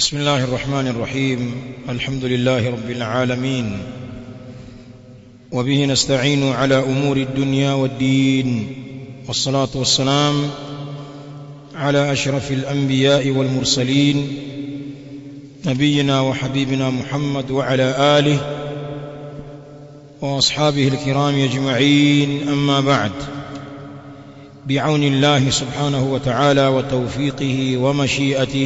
بسم الله الرحمن الرحيم الحمد لله رب العالمين وبه نستعين على امور الدنيا والدين والصلاه والسلام على اشرف الانبياء والمرسلين نبينا وحبيبنا محمد وعلى اله واصحابه الكرام اجمعين اما بعد بعون الله سبحانه وتعالى وتوفيقه ومشيئته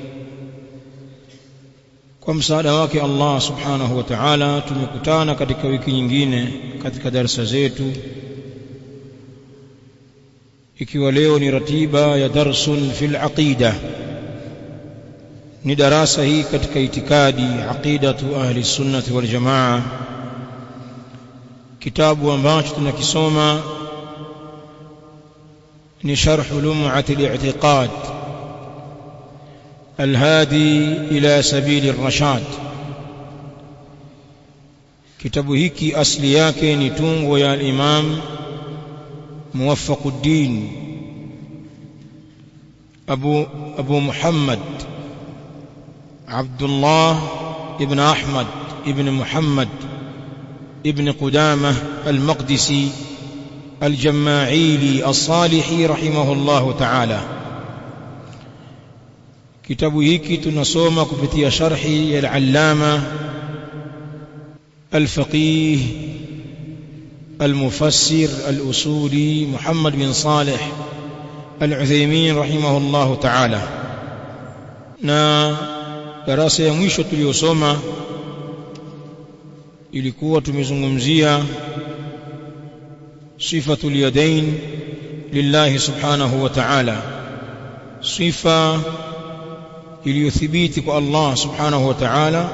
kwa msaada wake Allah subhanahu wa ta'ala tumekutana katika wiki nyingine katika darasa zetu ikiwa leo ni ratiba ya darsun fil aqida ni darasa hii katika itikadi aqidatu ahli sunnati wal jamaa kitabu ambacho tunakisoma ni sharh lum'at al-i'tiqad الهادي إلى سبيل الرشاد kitabu hiki asli yake ni tungo ya al-Imam Muwaffaquddin Abu Abu Muhammad Abdullah ibn Ahmad ibn Muhammad ibn Qudamah al-Maqdisi al-Jamma'ili as-Salihi rahimahullahu ta'ala kitabu hiki tunasoma kupitia sharhi ya al-allama al-faqih al-mufassir al-usuli Muhammad bin Salih al-Uthaymeen rahimahullah ta'ala na darasa ya mwisho tuliyosoma ilikuwa tumezungumzia sifatul yadain lillahi subhanahu wa ta'ala sifa iliyothibiti kwa Allah subhanahu wa ta'ala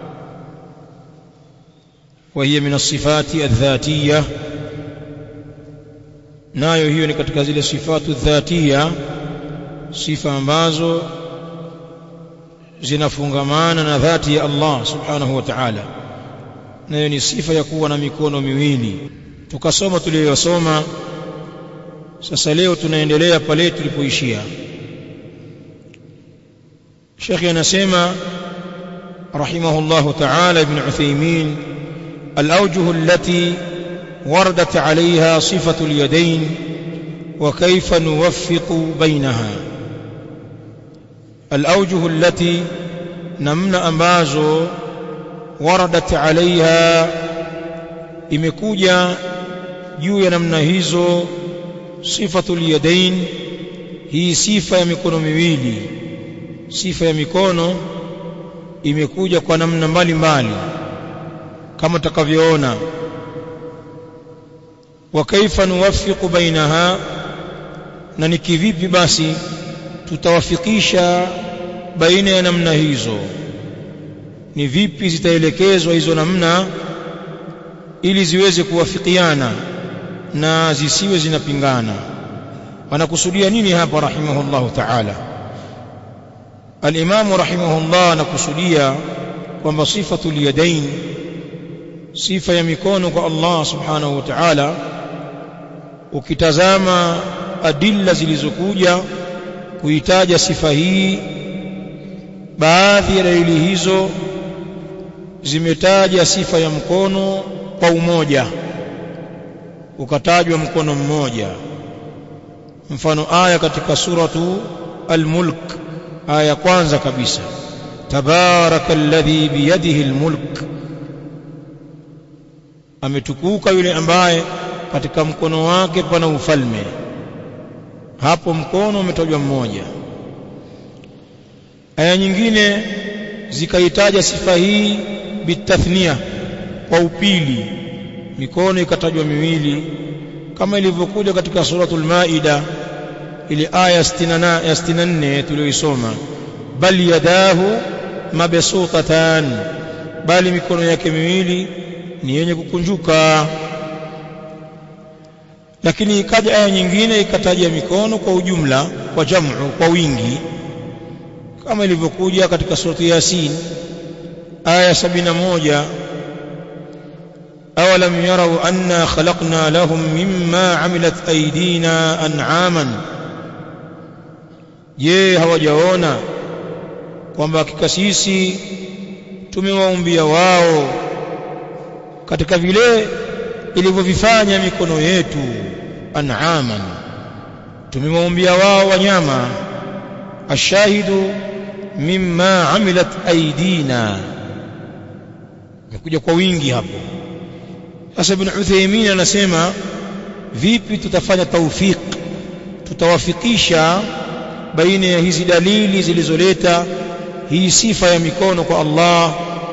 وهي من الصفات الذاتية nayo hiyo ni katika zile sifatu dhatia sifa ambazo zinafungamana na dhati ya Allah subhanahu wa ta'ala nayo ni sifa ya kuwa na mikono miwili tukasoma tuliyosoma sasa leo tunaendelea pale tulipoishia شيخ anasema رحمه الله تعالى ابن عثيمين الأوجه التي وردت عليها صفة اليدين وكيف نوفق بينها الأوجه التي نمن أمازو وردت عليها imekuja juu ya namna hizo sifatul yadain hii sifa ya mikono miwili sifa ya mikono imekuja kwa namna mbalimbali kama tutakavyoona wa kaifa nuwaffiqu bainaha na ni kivipi basi tutawafikisha baina ya namna hizo ni vipi zitaelekezwa hizo namna ili ziweze kuwafikiana na zisiwe zinapingana wanakusudia nini hapa rahimahullahu ta'ala الإمام رحمه الله نكسديا kwamba sifatul yadain sifa ya mikono kwa Allah subhanahu wa ta'ala ukitazama adilla zilizokuja kuitaja sifa hii baadhi ya dalili hizo zimetaja sifa ya mkono kwa umoja ukatajwa mkono mmoja mfano aya katika suratu al-mulk aya kwanza kabisa tabaraka alladhi biyadihi almulk ametukuka yule ambaye katika mkono wake pana ufalme hapo mkono umetajwa mmoja aya nyingine zikaitaja sifa hii bitathnia kwa upili mikono ikatajwa miwili kama ilivyokuja katika suratul maida ile aya 64 tuliyoisoma bal yadahu mabsutatan bali mikono yake miwili ni yenye kukunjuka lakini ikaja aya nyingine ikataja mikono kwa ujumla kwa jamu kwa wingi kama ilivyokuja katika surati yasin aya 71 awalam yarau anna khalaqna lahum mimma amilat aydina an'aman je hawajaona kwamba hakika sisi tumewaumbia wao katika vile ilivyovifanya mikono yetu an'aman tumewaumbia wao wanyama ashahidu mimma amilat aidina imekuja kwa wingi hapo sasa ibn Uthaymeen anasema vipi tutafanya tawfik tutawafikisha baina ya hizi dalili zilizoleta hii sifa ya mikono kwa Allah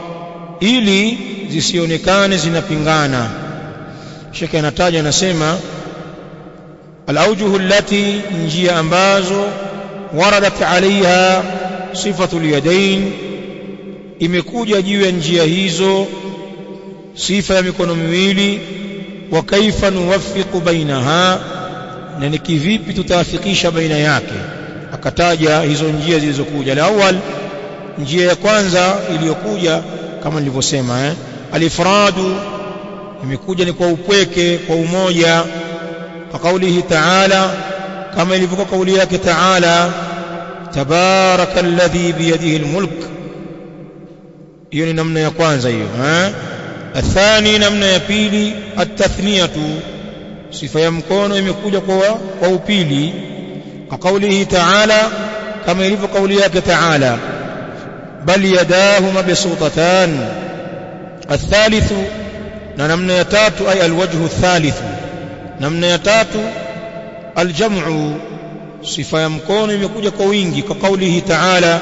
ili zisionekane zinapingana Sheikh anataja anasema al-awjuhu allati njia ambazo waradat alaiha sifatul yadain imekuja juu ya njia hizo sifa ya mikono miwili wa kaifa nuwaffiqu bainaha na ni kivipi tutaafikisha baina yake akataja hizo njia zilizokuja la awal njia ya kwanza iliyokuja kama nilivyosema eh alifradu imekuja ni kwa upweke kwa umoja kwa kaulihi ta'ala kama ilivyokuwa kauli yake ta'ala tabaraka alladhi biyadihi almulk hiyo ni namna ya kwanza hiyo eh athani namna ya pili atathniyatu sifa ya mkono imekuja kwa kwa upili kwa kaulihi ta'ala kama ilivyo kauli yake ta'ala bal yadahu mabsutatan الثالث na namna ya tatu ay alwajhu الثالث namna ya tatu aljam'u sifa ya mkono imekuja kwa wingi kwa kaulihi ta'ala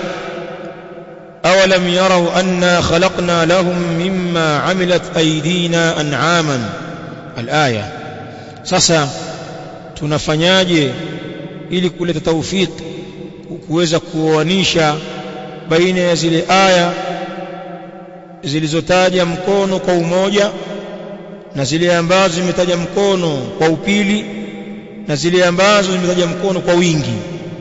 awalam yarau anna khalaqna lahum mimma amilat aydina an'aman alaya sasa tunafanyaje ili kuleta tawfik kuweza kuoanisha baina ya zile aya zilizotaja mkono kwa umoja na zile ambazo zimetaja mkono kwa upili na zile ambazo zimetaja mkono kwa wingi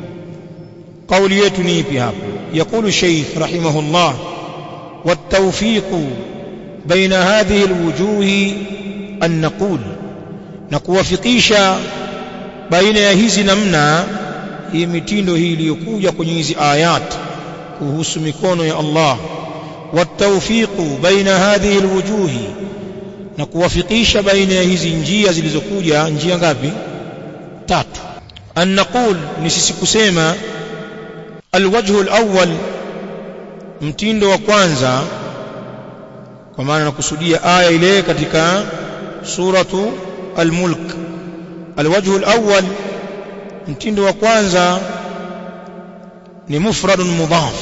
kauli yetu ni ipi hapo yakulu sheikh rahimahullah والتوفيق بين هذه الوجوه أن نقول نكوافقisha baina ya hizi namna hii mitindo hii iliyokuja kwenye hizi ayat kuhusu mikono ya Allah والتوفيق بين هذه الوجوه na kuwafikisha baina ya hizi njia zilizokuja njia ngapi tatu an naqul ni sisi kusema alwajhu alawwal mtindo wa kwanza kwa maana nakusudia aya ile katika suratu almulk alwajhu alawwal mtindo wa kwanza ni mufradun mudhaf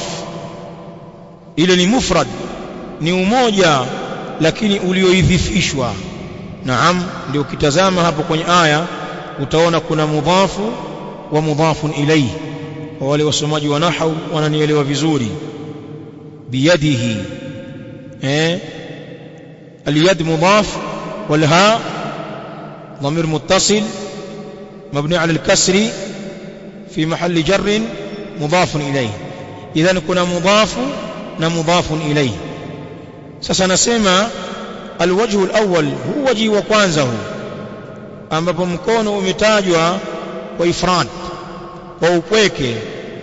ile ni mufrad ni umoja lakini ulioidhifishwa naam ndio ukitazama hapo kwenye aya utaona kuna mudhafu wa mudhafun ilayhi kwa wale wasomaji wa nahwu wananielewa vizuri biyadihi eh اليد مضاف والهاء ضمير متصل مبني على الكسر في محل جر مضاف إليه إذا كنا مضاف ومضاف إليه sasa nasema alwajhu alawwal huu waji wa kwanza huu ambapo mkono umetajwa kwa ifrad kwa upweke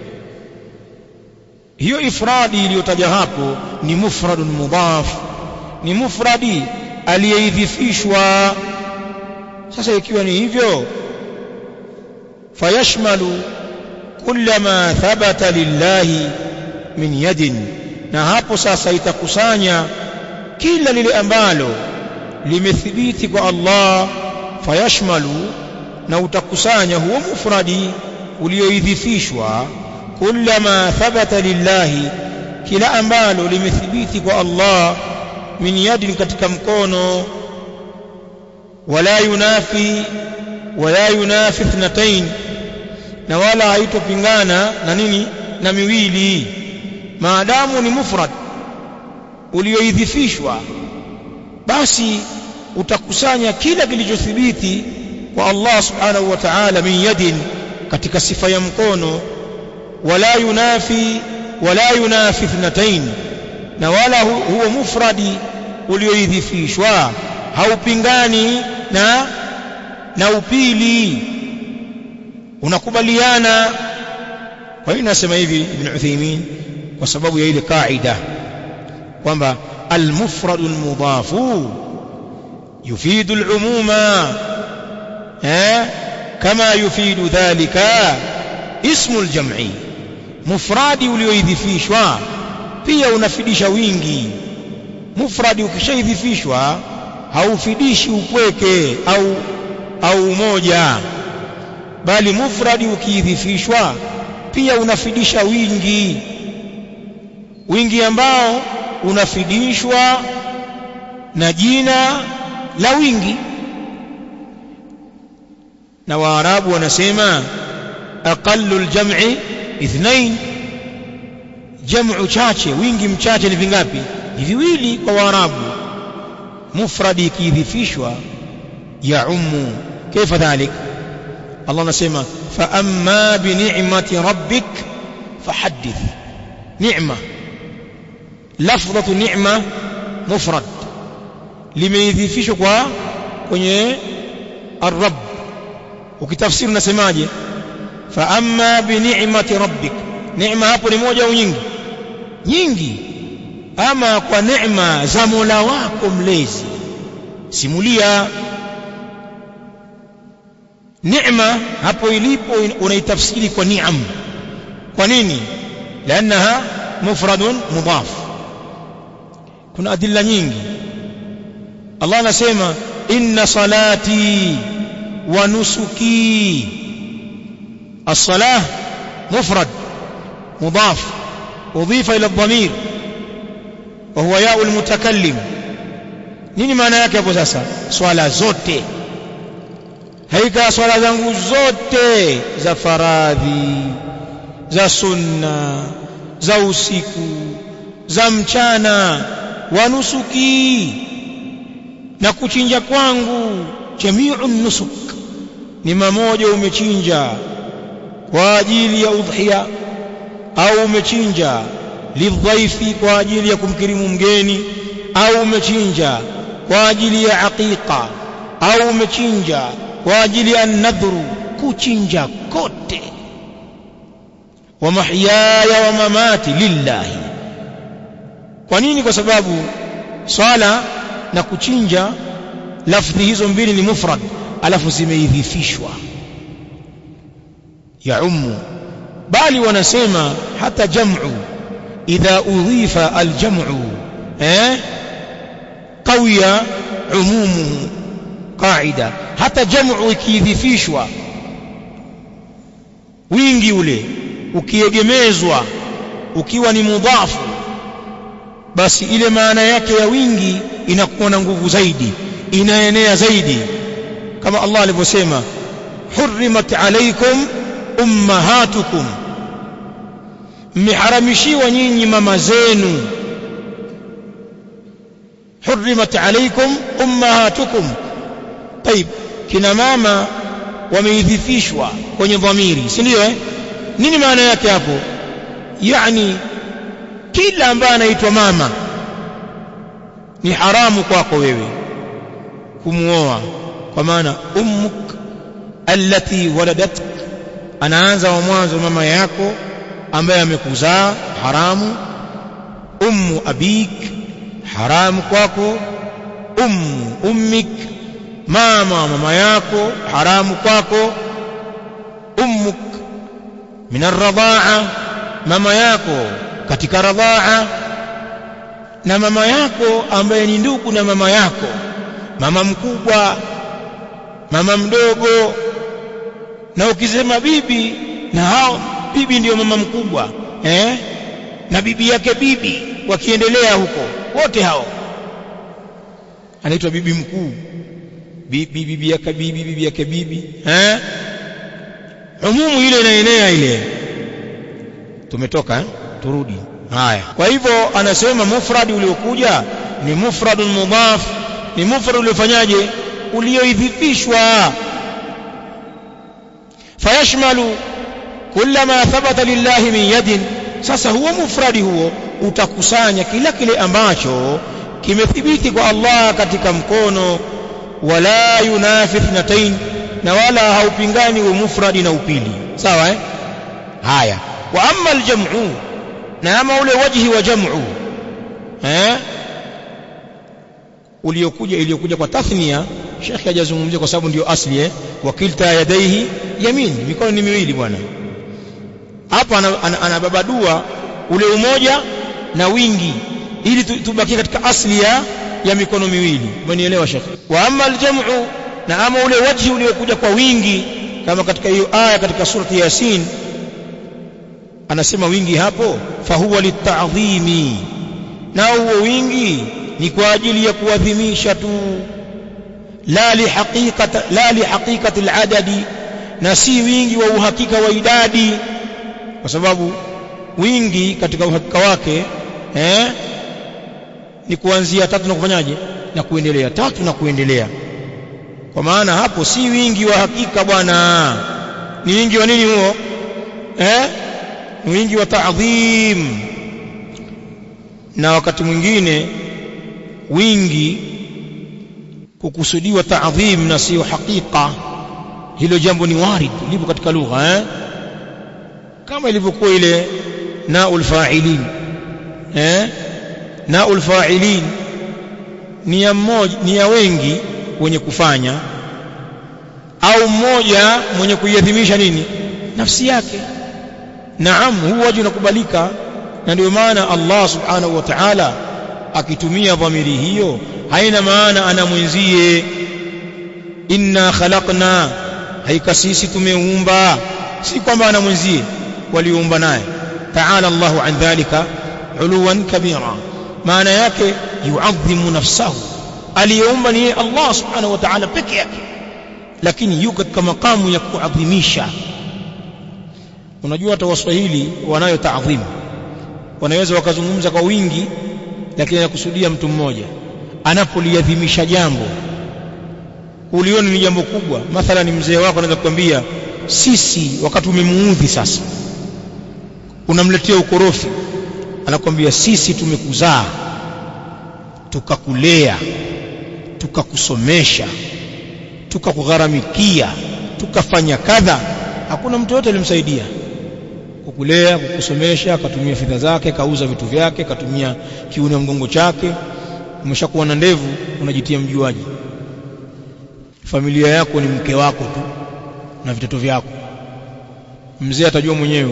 hiyo ifradi iliyotaja hapo ni mufradun mudhaf ni mufradi aliyeidhifishwa sasa ikiwa ni hivyo fayashmalu kullama thabata lillahi min yadin na hapo sasa itakusanya kila lile ambalo limethibiti kwa Allah fayashmalu na utakusanya huo mufradi ulioidhifishwa kullama thabata lillahi kila ambalo limethibiti kwa Allah min yadin katika mkono wala yunafi wala yunafi ithnatain na wala haitopingana na nini na miwili maadamu ni mufrad ulioidhifishwa basi utakusanya kila kilichothibiti kwa Allah subhanahu wa ta'ala min yadin katika sifa ya mkono wala yunafi wala yunafi ithnatain na wala hu, huo mufradi ulioidhifishwa haupingani na na upili unakubaliana kwa hiyo nasema hivi ibn Uthaymeen kwa sababu ya ile kaida kwamba almufradu almudhafu yufidu alumuma eh kama yufidu dhalika ismu aljam'i mufradi ulioidhifishwa pia unafidisha wingi mufradi ukishaidhifishwa haufidishi upweke au au umoja bali mufradi ukiidhifishwa pia unafidisha wingi wingi ambao unafidishwa na jina la wingi na waarabu wanasema aqallu aljam'i ithnain jam'u chache wingi mchache ni vingapi ni viwili kwa waarabu mufradi ikiidhifishwa ya ummu kaifa dhalik Allah anasema fa amma bi ni'mati rabbik fahaddith ni'ma lafdhatu ni'ma mufrad limeidhifishwa kwa kwenye ar-rabb ukitafsiri unasemaje fa amma bi ni'mati rabbik neema hapo ni moja au nyingi nyingi ama kwa neema za Mola wako mlezi simulia neema hapo ilipo unaitafsiri kwa ni'am kwa nini لانها مفرد مضاف kuna adilla nyingi Allah anasema inna salati wa nusuki as-salah mufrad mudaf udifa ila ad-damir wa huwa ya'u al-mutakallim nini maana yake hapo sasa swala zote haika swala zangu zote za faradhi za sunna za usiku za mchana wa nusuki na kuchinja kwangu jamiu nusuk ni mamoja umechinja kwa ajili ya udhiya au umechinja lidhaifi kwa ajili ya kumkirimu mgeni au umechinja kwa ajili ya aqiqa au umechinja kwa ajili ya nadhuru kuchinja kote wa mahyaya wa mamati lillahi kwa nini kwa sababu swala na kuchinja lafdhi hizo mbili ni mufrad alafu zimeidhifishwa ya ummu bali wanasema hata jam'u idha udhifa aljam'u eh qawiya umumu qaida hata jam'u ikiidhifishwa wingi ule ukiegemezwa ukiwa ni mudhafu basi ile maana yake ya wingi inakuwa na nguvu zaidi inaenea zaidi kama Allah alivyosema hurrimat alaykum ummahatukum mmeharamishiwa nyinyi mama zenu hurrimat alaykum ummahatukum طيب kina mama wameidhifishwa kwenye dhamiri si ndio eh nini maana yake hapo yani kila ambaye anaitwa mama ni haramu kwako wewe kumuoa kwa maana ummuk allati waladatka anaanza wa mwanzo mama yako ambaye amekuzaa haramu ummu abik haramu kwako ummu ummik mama mama yako haramu kwako ummuk min arradhaa mama yako katika radhaa na mama yako ambaye ni ndugu na mama yako mama mkubwa mama mdogo na ukisema bibi na hao bibi ndiyo mama mkubwa eh na bibi yake bibi wakiendelea huko wote hao anaitwa bibi mkuu bibi bibi yake bibi bibi yake bibi eh umumu ile inaenea ile tumetoka eh? turudi haya kwa hivyo anasema mufradi uliokuja ni mufradun mudhaf ni mufrad uliofanyaje ulioidhifishwa fayashmalu kullama thabata lillahi min yadin sasa huo mufradi huo utakusanya kila kile ambacho kimethibiti kwa Allah katika mkono wala yunafi ithnatain na wala haupingani wa mufradi na upili sawa eh haya wa amma aljam'u na ama ule wajhi wa jam'u eh uliokuja iliyokuja kwa tathnia Sheikh hajazungumzia kwa sababu ndio asli eh wakilta yadaihi yamin mikono ni miwili bwana hapa anababadua ana, ana ule umoja na wingi ili tubakie katika asli ya ya mikono miwili umenielewa Sheikh wa amma aljam'u na ama ule wajhi uliokuja kwa wingi kama katika hiyo aya katika surati yasin anasema wingi hapo fahuwa litadhimi na huo wingi ni kwa ajili ya kuadhimisha tu la lihaqiqati la lihaqiqati aladadi na si wingi wa uhakika wa idadi kwa sababu wingi katika uhakika wake eh ni kuanzia tatu na kufanyaje na kuendelea tatu na kuendelea kwa maana hapo si wingi wa hakika bwana ni wingi wa nini huo eh ni wingi wa ta'dhim na wakati mwingine wingi kukusudiwa ta'dhim na sio hakika hilo jambo ni warid lipo katika lugha eh kama ilivyokuwa ile naul fa'ilin eh naul fa'ilin ni ya mmoja ni ya wengi wenye kufanya au mmoja mwenye kuiadhimisha nini nafsi yake naam huu waji unakubalika na ndio maana Allah subhanahu wa ta'ala akitumia dhamiri hiyo haina maana ana mwenzie inna khalaqna haika sisi tumeumba si kwamba ana mwenzie waliumba naye ta'ala Allahu an dhalika uluwan kabira maana yake yuadhimu nafsahu aliyeumba ni Allah subhanahu wa ta'ala peke yake lakini yuko katika makamu ya kuadhimisha unajua hata waswahili wanayo taadhimu wanaweza wakazungumza kwa wingi lakini anakusudia mtu mmoja anapoliadhimisha jambo ulioni ni jambo kubwa mathalan mzee wako anaweza kukwambia sisi wakati umemuudhi sasa unamletea ukorofi anakwambia sisi tumekuzaa tukakulea tukakusomesha tukakugharamikia tukafanya kadha hakuna mtu yote alimsaidia kukulea kukusomesha akatumia fedha zake kauza vitu vyake katumia kiuno ya mgongo chake umeshakuwa na ndevu unajitia mjuaji familia yako ni mke wako tu na vitoto vyako mzee atajua mwenyewe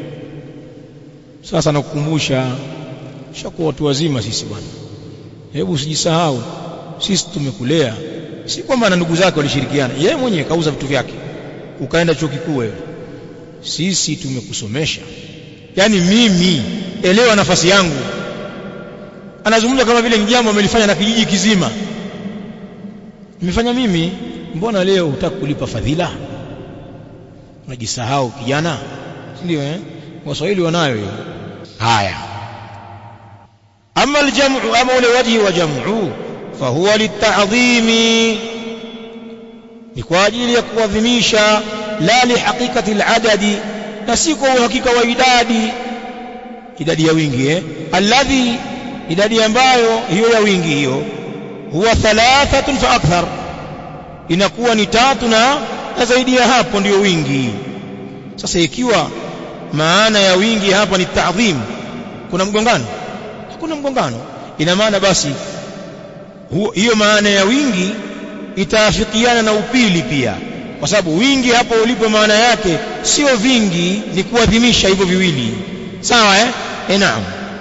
sasa nakukumbusha shakuwa watu wazima sisi bwana hebu usijisahau sisi tumekulea si kwamba na ndugu zake walishirikiana yeye mwenyewe kauza vitu vyake ukaenda chuo kikuu wewe sisi tumekusomesha yani mimi elewa nafasi yangu anazungumza kama vile jambo amelifanya na kijiji kizima nimefanya mimi mbona leo hutaki kulipa fadhila unajisahau kijana ndio eh waswahili wanayo hiyo haya ama aljamu ama ule wajhi wa jamu fahuwa litadhimi ni kwa ajili ya kuadhimisha la lihaqiqati aladadi na si kwa uhakika wa idadi idadi ya wingi eh alladhi idadi ambayo hiyo ya wingi hiyo huwa thalathatun fa akthar inakuwa ni tatu na na zaidi ya hapo ndio wingi sasa ikiwa maana ya wingi hapa ni ta'dhim kuna mgongano hakuna mgongano ina maana basi hiyo maana ya wingi itaafikiana na upili pia kwa sababu wingi hapo ulipo maana yake sio vingi ni kuadhimisha hivyo viwili sawa eh e naam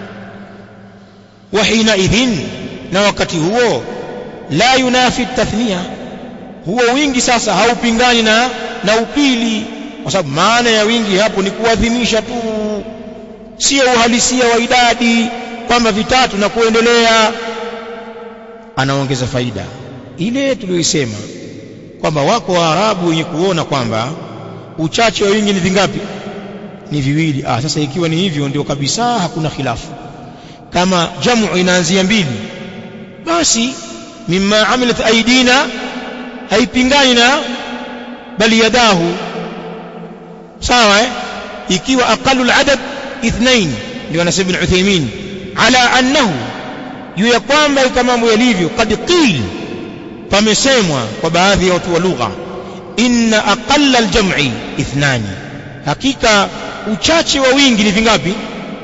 wa hina idhin na wakati huo la yunafi tathnia huo wingi sasa haupingani na na upili kwa sababu maana ya wingi hapo ni kuadhimisha tu sio uhalisia wa idadi kwamba vitatu na kuendelea anaongeza faida ile tuliyoisema kwamba wako waarabu wenye kuona kwamba uchache wa wingi ni vingapi ni viwili ah sasa ikiwa ni hivyo ndio kabisa hakuna khilafu kama jamu inaanzia mbili basi mimma amilat aidina haipingani na bali yadahu sawa eh ikiwa aqalul adad ithnain ndio anasema ibn Uthaymeen ala annahu juu ya kwamba kama mambo yalivyo kad qil pamesemwa kwa baadhi ya watu wa lugha inna aqalla aljam'i ithnani hakika uchache wa wingi ni vingapi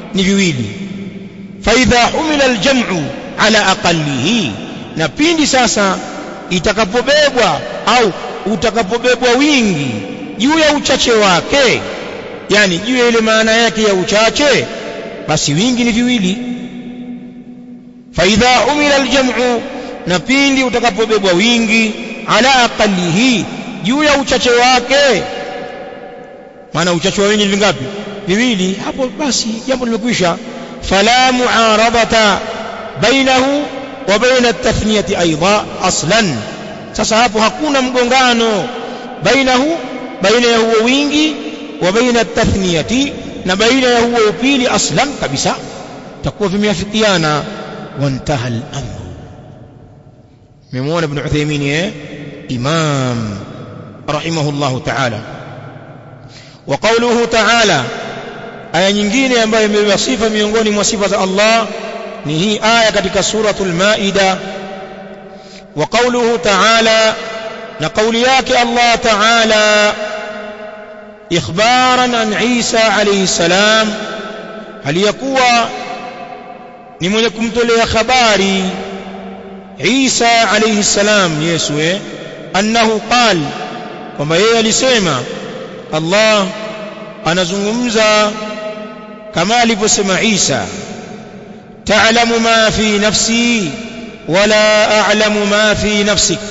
ni viwili faidha humila aljam'u ala aqallihi na pindi sasa itakapobebwa au utakapobebwa wingi juu ya uchache wake yani juu ya ile maana yake ya uchache basi wingi ni viwili faidha humila aljam'u na pindi utakapobebwa wingi ala aqallihi juu ya uchache wake maana uchache wa wingi ni vingapi viwili hapo basi jambo limekwisha fala muaradata bainahu wa baina at-tathniyati aidha aslan sasa hapo hakuna mgongano bainahu baina ya huo wingi wa baina at-tathniyati na baina ya huo upili aslan kabisa takuwa vimeafikiana wantaha al-amr memwona ibn Uthaymeen eh imam rahimahullah ta'ala wa qawluhu ta'ala aya nyingine ambayo imebeba sifa miongoni mwa sifa za Allah ni hii aya katika suratul maida wa qawluhu ta'ala na kauli yake Allah ta'ala ikhbaran an Isa alayhi salam aliyakuwa ni mwenye kumtolea habari Isa alayhi salam Yesu eh annahu qal kwamba yeye alisema Allah anazungumza kama alivyosema Isa ta'lamu ma fi nafsi wala a'lamu ma fi nafsik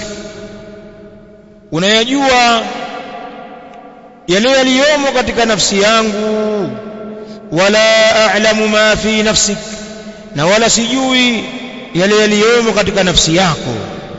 unayajua yale yaliyomo katika nafsi yangu wala a'lamu ma fi nafsik na wala sijui yale yaliyomo katika nafsi yako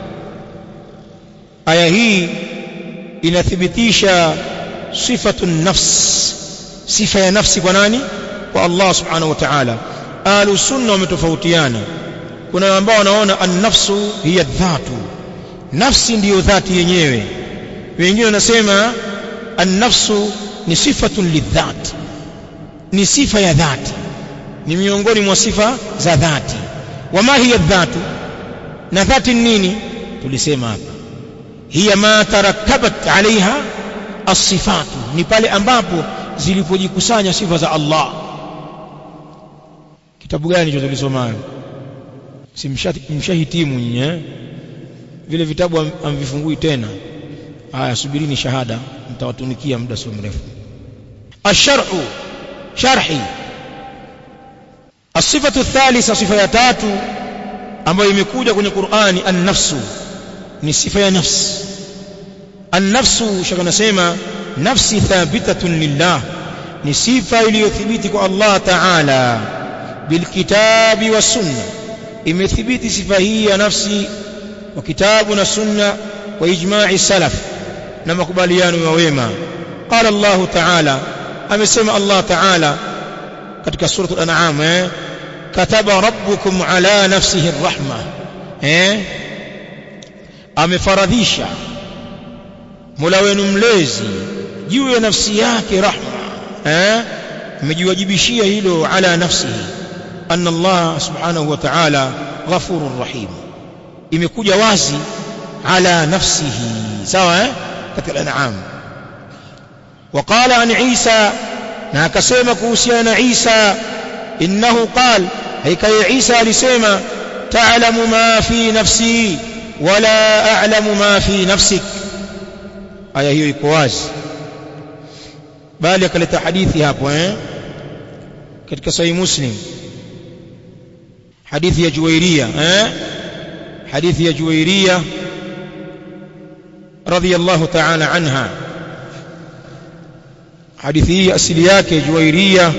aya hii inathibitisha sifatu nafs sifa ya nafsi kwa nani kwa Allah subhanahu wa ta'ala ahlu sunna wametofautiana kuna ambao wanaona an-nafsu hiya dhatu nafsi ndiyo dhati yenyewe wengine wanasema an-nafsu ni sifatun lidhat ni sifa ya dhati ni miongoni mwa sifa za dhati wama hiya dhatu na dhati nini tulisema hapa hiya ma tarakkabat alaiha as-sifatu ni pale ambapo zilipojikusanya sifa za Allah kitabu gani hicho tulisomayo simshahitimu nyinyi eh vile vitabu amvifungui tena haya subirini shahada mtawatunikia muda sio mrefu asharhu sharhi الصفة الثالثة صفة ya tatu ambayo imekuja kwenye Qur'ani an-nafsu ni sifa ya nafsi an-nafsu shaka nasema nafsi thabitatun lillah ni sifa iliyothibiti kwa Allah Ta'ala bilkitabi was sunna imethibiti sifa hii ya nafsi kwa kitabu na sunna wa ijma'i salaf na makubaliano ya wema qala Allah Ta'ala amesema Allah Ta'ala katika suratul an'am eh kataba rabbukum ala nafsihi arrahma eh amefaradhisha Mola wenu mlezi juu ya nafsi yake rahma eh amejiwajibishia hilo ala nafsihi anna Allah subhanahu wa ta'ala ghafurur rahim imekuja wazi ala nafsihi sawa eh katika al-an'am وقال عن عيسى na akasema kuhusiana na Isa innahu qal haika Isa alisema ta'lamu ma fi nafsi wala a'lamu ma fi nafsik aya hiyo iko wazi bali akaleta hadithi hapo eh katika sahih muslim hadithi ya Juwairia eh hadithi ya Juwairia radiyallahu ta'ala anha hadithi hii asili yake Juwairia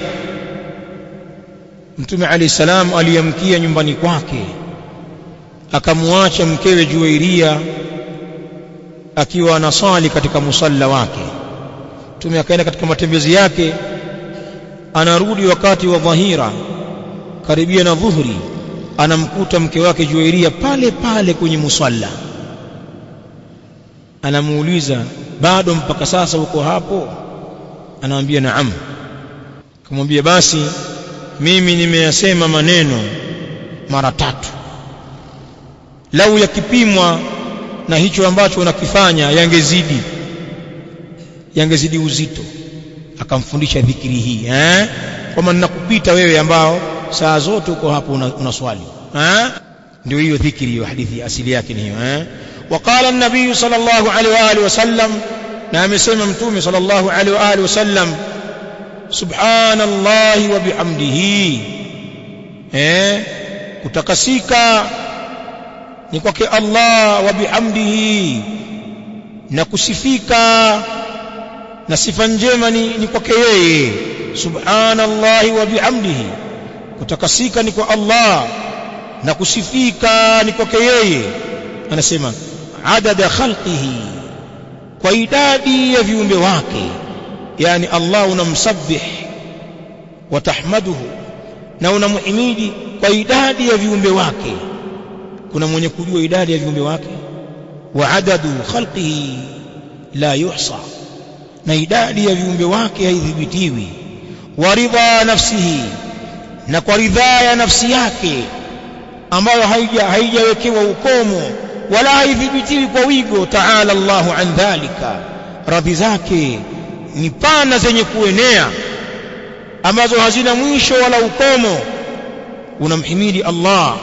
Mtume Ali salam aliyamkia nyumbani kwake akamwacha mkewe Juwairia akiwa anasali katika musalla wake Mtume akaenda katika matembezi yake anarudi wakati wa dhahira karibia na dhuhuri anamkuta mke wake Juwairia pale pale kwenye musalla anamuuliza bado mpaka sasa uko hapo anamwambia naam kumwambia basi mimi nimeyasema maneno mara tatu lau yakipimwa na hicho ambacho unakifanya yangezidi yangezidi uzito akamfundisha dhikri hii eh kwamba ninakupita wewe ambao saa zote uko hapo unaswali una eh ndio hiyo dhikri hiyo hadithi asili yake ni hiyo eh وقال النبي صلى الله عليه واله وسلم na amesema mtume صلى الله عليه واله وسلم سبحان الله وبحمده eh kutakasika ni kwake Allah wa bihamdihi na kusifika na sifa njema ni, ni kwake yeye subhanallahi wa bihamdihi kutakasika ni kwa Allah na kusifika ni kwake yeye anasema adada khalqihi kwa idadi ya viumbe wake yani Allah unamsabbih wa tahmaduhu na unamuhimidi kwa idadi ya viumbe wake kuna mwenye kujua idadi ya viumbe wake wa adadu khalqihi la yuhsa na idadi ya viumbe wake haidhibitiwi wa ridha nafsihi na kwa ridhaa ya nafsi yake ambayo haija haijawekewa ukomo wala haidhibitiwi kwa wigo taala Allahu an dhalika radhi zake ni pana zenye kuenea ambazo hazina mwisho wala ukomo unamhimidi Allah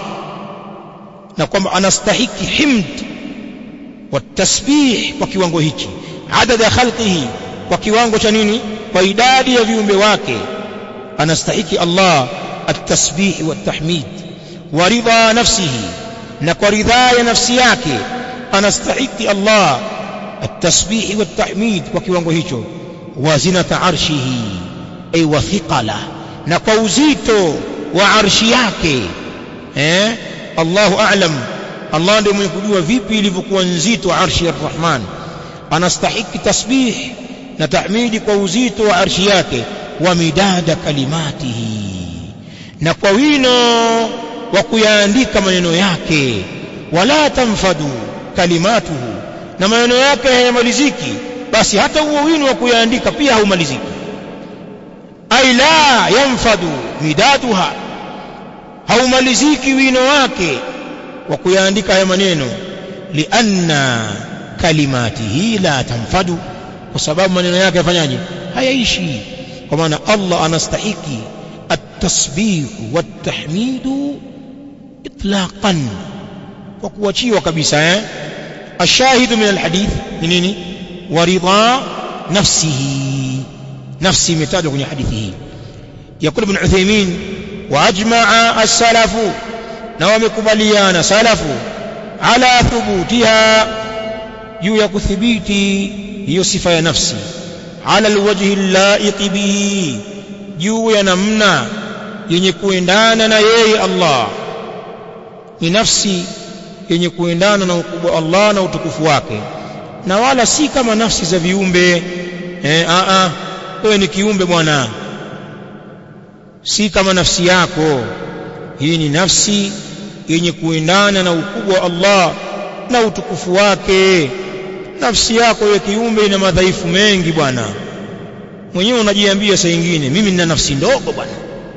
na kwamba anastahiki himd wa tasbih kwa kiwango hichi adada khalqihi kwa kiwango cha nini kwa idadi ya viumbe wake anastahiki Allah at-tasbih wa tahmid wa ridha nafsihi na kwa ridhaa ya nafsi yake anastahiki Allah at-tasbih wa tahmid kwa kiwango hicho wa zinata arshihi ay wa thiqala na kwa uzito wa arshi yake eh Allahu a'lam Allah ndiye mwenye kujua vipi ilivyokuwa nzito arshi ya Rahman anastahiki tasbih na tahmidi kwa uzito wa arshi yake wa midada kalimatihi na kwa wino wa kuyaandika maneno yake wala tamfadu kalimatuhu na maneno yake hayamaliziki basi hata huo wino wa kuyaandika pia haumaliziki ai la yanfadu midaduha haumaliziki wino wake wa kuyaandika haya maneno lianna kalimatihi la tanfadu kwa sababu maneno yake yafanyaje hayaishi kwa maana Allah anastahiki at-tasbih wat-tahmid itlaqan kwa kuachiwa kabisa eh ashahidu min alhadith ni nini waridha nafsihi nafsi imetajwa kwenye hadithi hii يقول ابن عثيمين واجمع السلف na wamekubaliana salafu ala thubutiha juu ya kuthibiti hiyo sifa ya nafsi ala alwajhi allaiq bihi juu ya namna yenye kuendana na yeye Allah ni nafsi yenye kuendana na ukubwa Allah na utukufu wake na wala si kama nafsi za viumbe eh a a wewe ni kiumbe bwana si kama nafsi yako hii ni nafsi yenye kuendana na ukubwa wa Allah na utukufu wake nafsi yako ya kiumbe ina madhaifu mengi bwana mwenyewe unajiambia saa nyingine mimi nina nafsi ndogo bwana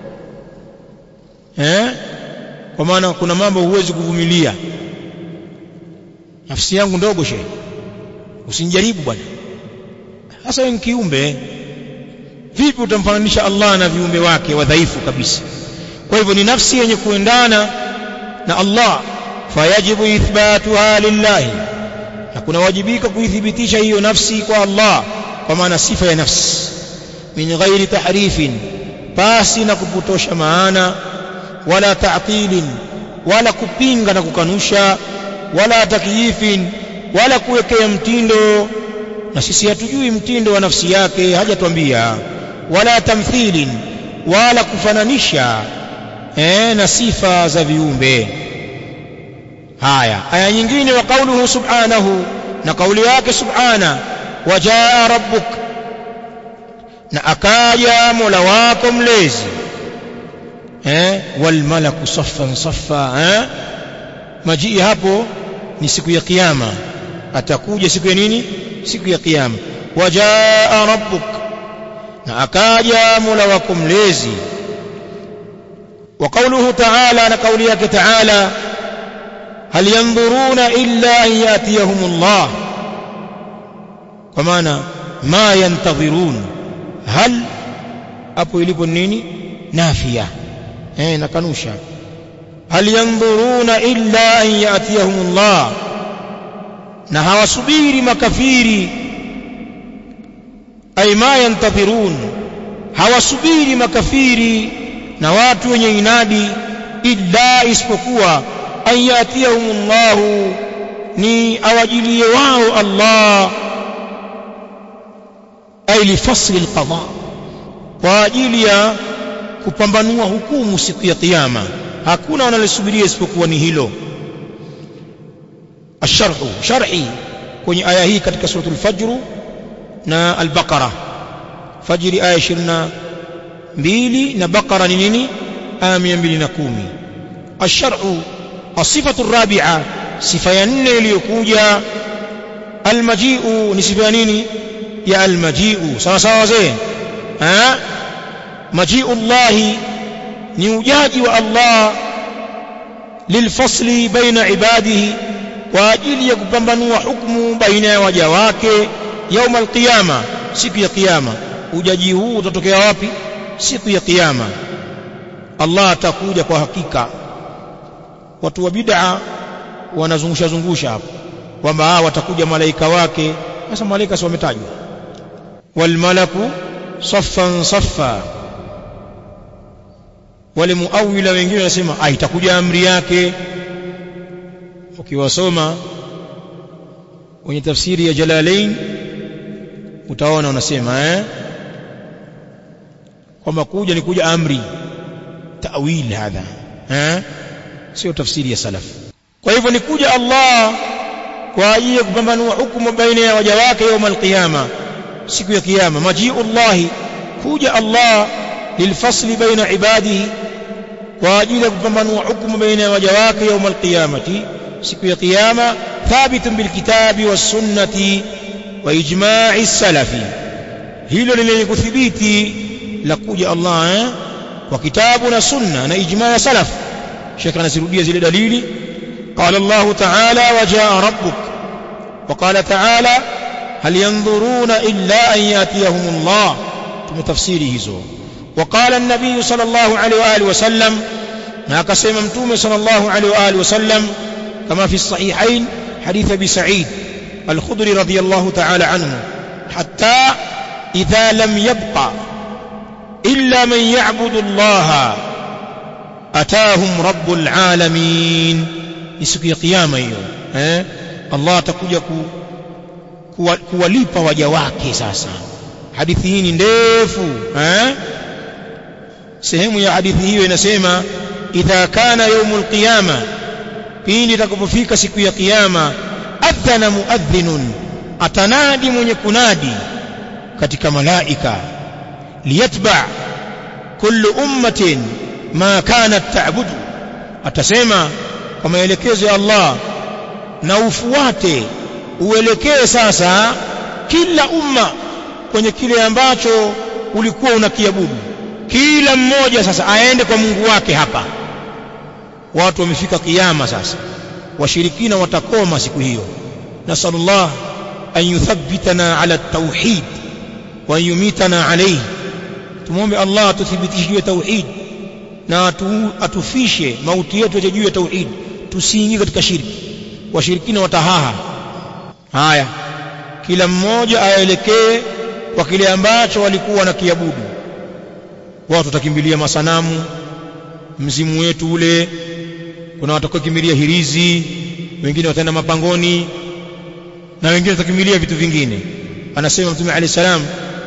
eh kwa maana kuna mambo huwezi kuvumilia nafsi yangu ndogo shehe usinijaribu bwana hasa wewe kiumbe vipi utamfananisha Allah na viumbe wake wadhaifu kabisa kwa hivyo ni nafsi yenye kuendana na Allah fayajibu ithbatuha lillahi na kuna wajibika kuithibitisha hiyo nafsi kwa Allah kwa maana sifa ya nafsi min ghairi tahrifin pasi na kupotosha maana wala ta'tilin wala kupinga na kukanusha wala takyifin wala kuwekea mtindo na sisi hatujui mtindo wa nafsi yake hajatuambia wala tamthilin wala kufananisha eh, na sifa za viumbe haya aya nyingine wa kauluhu subhanahu na kauli yake subhana wajaa rabbuk na akaja mola wako mlezi eh wal malaku saffan saffa eh majii hapo ni siku ya kiyama atakuja siku ya nini siku ya kiyama wajaa rabbuk na akaja mola wako mlezi وقوله تعالى أنا قوليك تعالى هل ينظرون إلا أن يأتيهم الله ومعنى ما ينتظرون هل أبو إليب النيني nafia eh nakanusha hal yanzuruna illa an yatiyahumullah na hawasubiri makafiri ay ma yantadhirun hawasubiri makafiri na watu wenye inadi illa isipokuwa an yatiyahumullahu ni awajilie wao Allah ay lifasli alqada kwa ajili ya kupambanua hukumu siku ya kiyama hakuna wanalosubiria isipokuwa ni hilo asharhu sharhi kwenye aya hii katika suratul fajr na al-baqara fajri aya 22 na baqara ni nini aya 210 asharhu asifatu الرابعه sifa ya nne iliyokuja almajiu ni sifa ya nini ya almajiu sawa sawa wazee eh majiu Allah ni ujaji wa Allah lilfasli baina ibadihi kwa ajili ya kupambanua hukumu baina ya waja wake yaum alqiyama siku ya kiyama ujaji huu utatokea wapi siku ya kiyama Allah atakuja kwa hakika watu wa bid'a wanazungusha zungusha hapo kwamba watakuja malaika wake sasa malaika si wametajwa wal malaku saffan saffa wale muawila wengine wanasema ah itakuja amri yake ukiwasoma kwenye tafsiri ya Jalalain utaona unasema eh kwamba kuja ni kuja amri tawil hadha eh sio tafsiri ya salaf kwa hivyo ni kuja Allah kwa ajili ya kupambanua hukumu baina ya waja wake يوم القيامه siku ya kiyama majiullah kuja Allah lilfasli baina ibadihi kwa ajili ya kupambanua hukumu baina ya waja wake يوم القيامه siku ya kiyama thabit bilkitabi wasunnati wa ijma'i salafi hilo lenye kuthibiti la kuja Allah eh? kwa kitabu na sunna na ijma' ya salaf Sheikh anasirudia zile dalili قال الله تعالى وجاء ربك وقال تعالى هل ينظرون إلا أن يأتيهم الله تفسيره زو وقال النبي صلى الله عليه وآله وسلم ما قسم متوم صلى الله عليه وآله وسلم كما في الصحيحين حديث أبي سعيد الخضري رضي الله تعالى عنه حتى إذا لم يبقى إلا من يعبد الله أتاهم رب العالمين ni siku ya kiyama hiyo eh Allah atakuja ku, kuwa, kuwalipa waja wake sasa hadithi hii ni ndefu eh sehemu ya hadithi hiyo inasema idha kana yaumul qiyama pindi itakapofika siku ya kiyama adhana muadhdhinun atanadi mwenye kunadi katika malaika liyatba kullu ummatin ma kanat ta'budu atasema kwa maelekezo ya Allah na ufuate uelekee sasa kila umma kwenye kile ambacho ulikuwa unakiabudu kila mmoja sasa aende kwa Mungu wake hapa watu wamefika kiyama sasa washirikina watakoma siku hiyo nasallallahu an yuthabbitana ala tauhid wa yumitana alayhi tumombe Allah atuthibitishe juu ya tauhid na atu, atufishe mauti yetu juu ya tauhid tusiingie katika shirki washirikina watahaha haya kila mmoja aelekee kwa kile ambacho walikuwa na kiabudu watu watakimbilia masanamu mzimu wetu ule kuna watakokimbilia hirizi wengine wataenda mapangoni na wengine watakimbilia vitu vingine anasema mtume alayhi salam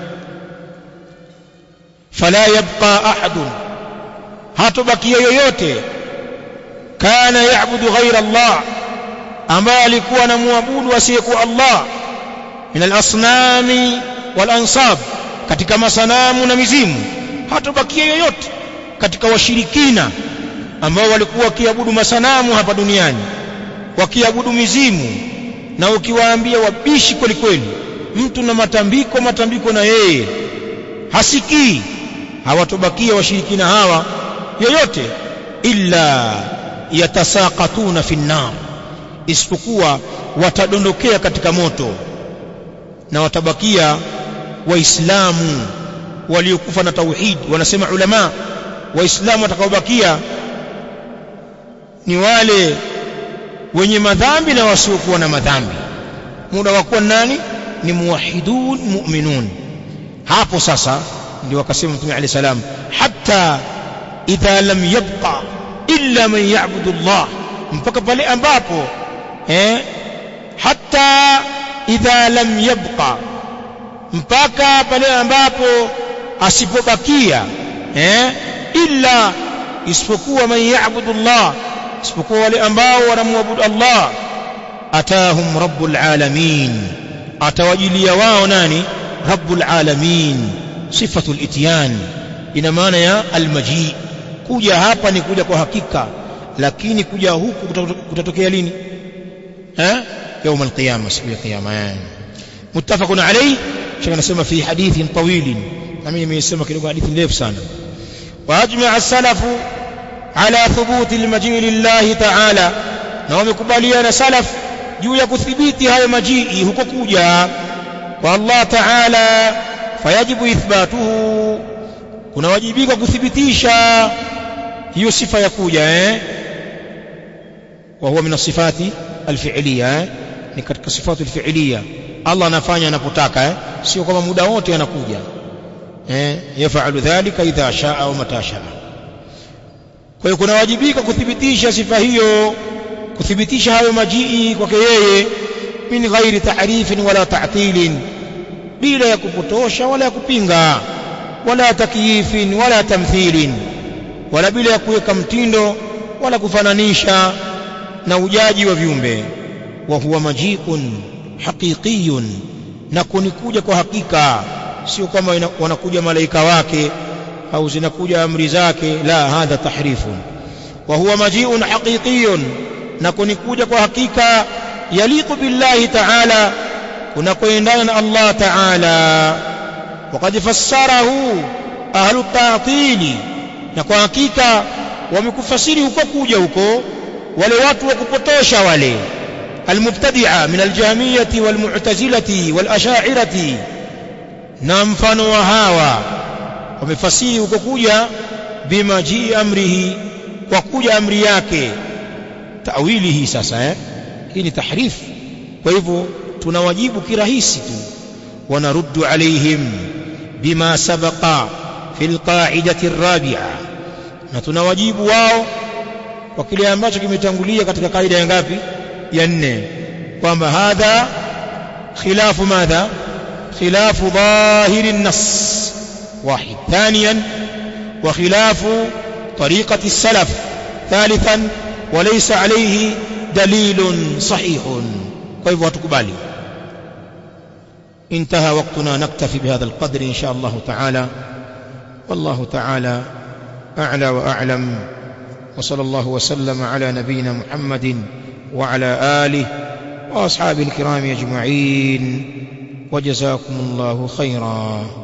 fala yabqa ahadun hatobakia yoyote kana yaabudu ghaira Allah ambaye alikuwa anamwabudu asiyekuwa Allah min al-asnami wal ansab katika masanamu na mizimu hatobakia yoyote katika washirikina ambao walikuwa wakiabudu masanamu hapa duniani wakiabudu mizimu na ukiwaambia wabishi kweli kweli mtu na matambiko matambiko na yeye hasikii hawatobakia washirikina hawa yoyote illa yatasaqatuna fi nnar isipokuwa watadondokea katika moto na watabakia waislamu waliokufa na tauhid wanasema ulama waislamu watakaobakia ni wale wenye madhambi na wasiokuwa na madhambi muda wa kuwa nani ni muwahidun mu'minun hapo sasa ndio wakasema mtume alayhi salam hatta idha lam yabqa illa man ya'budu Allah mpaka pale ambapo eh hatta idha lam yabqa mpaka pale ambapo asipobakia eh illa isipokuwa man ya'budu Allah isipokuwa wale ambao wanamwabudu Allah atahum rabbul alamin atawajilia wao nani rabbul alamin sifatul ityan ina maana ya almaji kuja hapa ni kuja kwa hakika lakini kuja huku kutatokea lini eh يوم القيامه siku ya kiyama muttafaqun alayhi shaka nasema fi hadithin tawil na mimi nimesema kidogo hadithi ndefu sana واجمع السلف على ثبوت المجيء لله تعالى na wamekubaliana salaf juu ya kuthibiti hayo majii huko kuja kwa Allah Ta'ala fayajibu ithbatuhu kunawajibika kuthibitisha hiyo sifa ya kuja eh wa huwa min sifati alfi'liya eh? ni katika sifatu alfi'liya Allah anafanya anapotaka eh sio kama muda wote anakuja eh yafalu dhalika idha shaa au mata shaa kwa hiyo kunawajibika kuthibitisha sifa hiyo kuthibitisha hayo majii kwake yeye min ghairi ta'rifin wala ta'tilin bila ya kupotosha wala ya kupinga wala takyifin wala tamthilin wala bila ya kuweka mtindo wala kufananisha na ujaji wa viumbe wa huwa majiun haqiqiyun na kunikuja kwa hakika sio kama wanakuja malaika wake au zinakuja amri zake la hadha tahrifun wa huwa majiun haqiqiyun na kunikuja kwa hakika yaliqu billahi ta'ala kunakoendana na Allah ta'ala وقد فسره أهل التعطيل na kwa hakika wamekufasiri huko kuja huko wale watu wa kupotosha wale almubtadi'a min aljahmiyati walmu'tazilati walasha'irati na mfano wa hawa wamefasiri huko kuja bima jii amrihi kwa kuja amri yake tawilihi sasa eh hii ni tahrif kwa hivyo tunawajibu kirahisi tu ونرد عليهم بما سبق في القاعدة الرابعة na tunawajibu wao kwa kile ambacho kimetangulia katika kaida ya ngapi ya nne kwamba hadha khilafu madha khilafu dhahiri an-nass واحد ثانيا وخلاف طريقة السلف ثالثا وليس عليه دليل صحيح كيف وتقبالي انتهى وقتنا نكتفي بهذا القدر إن شاء الله تعالى والله تعالى أعلى وأعلم وصلى الله وسلم على نبينا محمد وعلى آله وأصحابه الكرام أجمعين وجزاكم الله خيرا